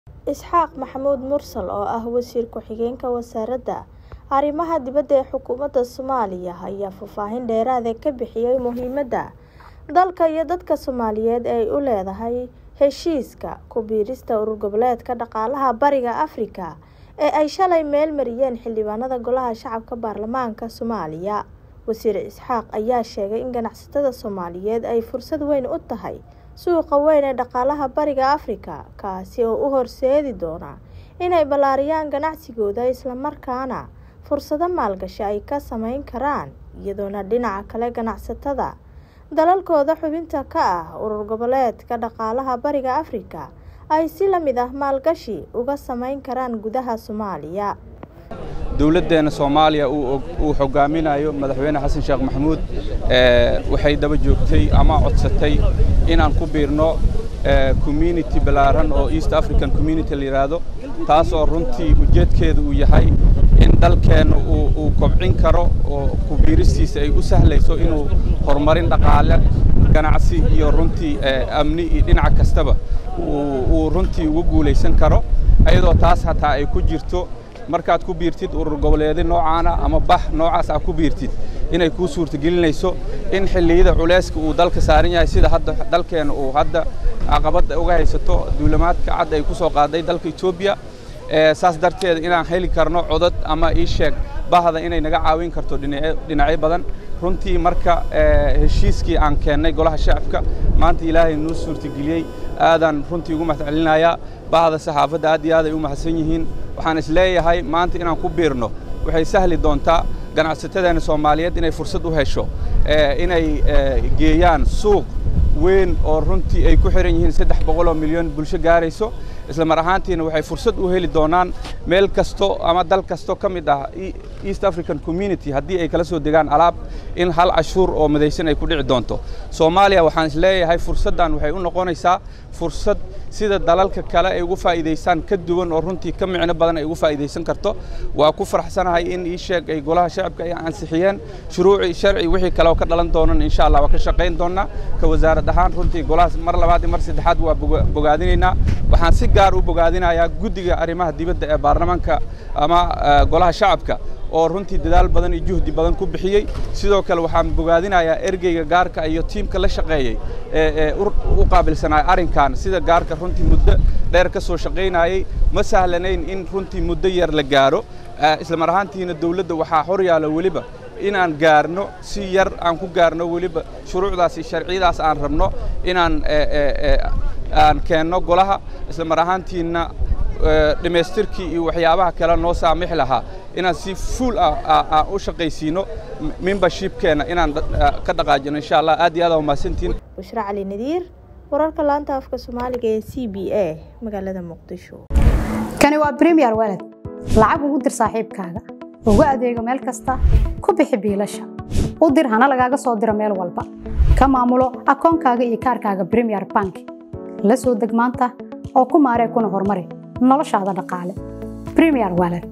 Isxaaq Maxamuud Mursal oo ah Wasiir Ku-xigeenka Wasaaradda Arrimaha Dibadda ee Xukuumadda Soomaaliya ayaa faahfaahin dheeraad ah ka bixiyay muhiimadda dalka iyo dadka Soomaaliyeed ee ay u leedahay heshiiska ku biirista Urur Goboleedka Dhaqaalaha Bariga Afrika ee ay shalay meel mariyeen xildhibaanada Golaha Shacabka Baarlamaanka Soomaaliya. Wasiir Isxaaq ayaa sheegay in ganacsatada Soomaaliyeed ay fursad weyn u tahay suuqa weyn ee dhaqaalaha Bariga Afrika, kaasi oo u horseedi doona inay ballaariyaan ganacsigooda isla markaana fursado maalgashi ay ka samayn karaan, iyadoona dhinaca kale ganacsatada dalalkooda xubinta ka ah Urur Goboleedka Dhaqaalaha Bariga Afrika ay si la mid ah maalgashi uga samayn karaan gudaha Soomaaliya. dowladdeena soomaaliya uu hogaaminayo madaxweyne xasan sheekh maxamuud waxay daba joogtay ama codsatay inaan ku biirno community ballaaran oo east african community la yidhaahdo taas oo runtii ujeedkeedu uu yahay in dalkeenna uu kobcin karo oo ku biiristiisa ay u sahlayso inuu horumarin dhaqaale ganacsi iyo runtii amni iyo dhinac kastaba uu runtii ugu guulaysan karo iyadoo taas hataa ay ku jirto markaad ku biirtid urur goboleedyo noocaana ama bax noocaas aad ku biirtid inay kuu suurtagelinayso in xilliyada culayska uu dalka saaran yahay sida hadda dalkeena uu hadda caqabadda uga haysato duulamaadka cad ay ku soo qaaday dalka etoobiya saas darteeda inaan heli karno codad ama ii sheeg bahda inay naga caawin karto dhinacyo badan runtii marka heshiiskii aan keennay golaha shacabka maanta ilaahay nuu suurtageliyey aadaan runtii ugu mahadcelinayaa bahda saxaafadda aad iyo aad ay u mahadsan yihiin waxaan is leeyahay maanta inaan ku biirno waxay sahli doontaa ganacsatadeena soomaaliyeed inay fursad u hesho inay geeyaan suuq weyn oo runtii ay ku xihan yihiin saddex boqoloo milyan bulsho gaarayso isla mar ahaantiina waxay fursad u heli doonaan meel kasto ama dal kasto ka mid ah east african community haddii ay kala soo degaan alaab in hal cashuur oo midaysan ay ku dhici doonto soomaaliya waxaan is leeyahay fursaddan waxay u noqonaysaa fursad sida dalalka kale ay ugu faa'iidaystaan ka duwan oo runtii ka micno badan ay ugu faa'iidaysan karto waa ku faraxsanahay in ii sheeg ay golaha shacabka ay ansixiyeen shuruuci sharci wixii kale oo ka dhalan doonan insha allah waa ka shaqayn doonnaa ka wasaarad ahaan runtii golahaas mar labaad iyo mar saddexaad waa bogaadinaynaa waxaan si gaar u bogaadinayaa guddiga arrimaha dibadda ee baarlamaanka ama golaha shacabka oo runtii dadaal badan iyo juhdi badan ku bixiyey sidoo kale waxaan bogaadinayaa ergeyga gaarka iyo tiimka la shaqeeyey ee u qaabilsanaa arrinkan sida gaarka runtii muddo dheer ka soo shaqaynayey ma sahlanayn in runtii muddo yar la gaaro isla mar ahaantiina dowladda waxaa hor yaalo weliba inaan gaarno si yar aan ku gaarno weliba shuruucdaas iyo sharciyadaas aan rabno inaan aan keenno golaha isla mar ahaantiina dhammaystirkii iyo waxyaabaha kale noo saamixi lahaa inaan si fuul ah u shaqaysiino membershipkeenna inaan ka dhaqaajino insha allah aad iyo aad aa mahadsantihiin bushra cali nadiir wararka laanta afka soomaaliga ee c b a magaalada muqdisho kani waa premier walad lacag ugu dir saaxiibkaaga ugu adeego meel kasta ku bixi biilasha u dir hana lagaaga soo diro meel walba ka maamulo akoonkaaga iyo kaarkaaga premier bank la soo deg maanta oo ku maaree kuna horumari noloshaada dhaqaale premier walad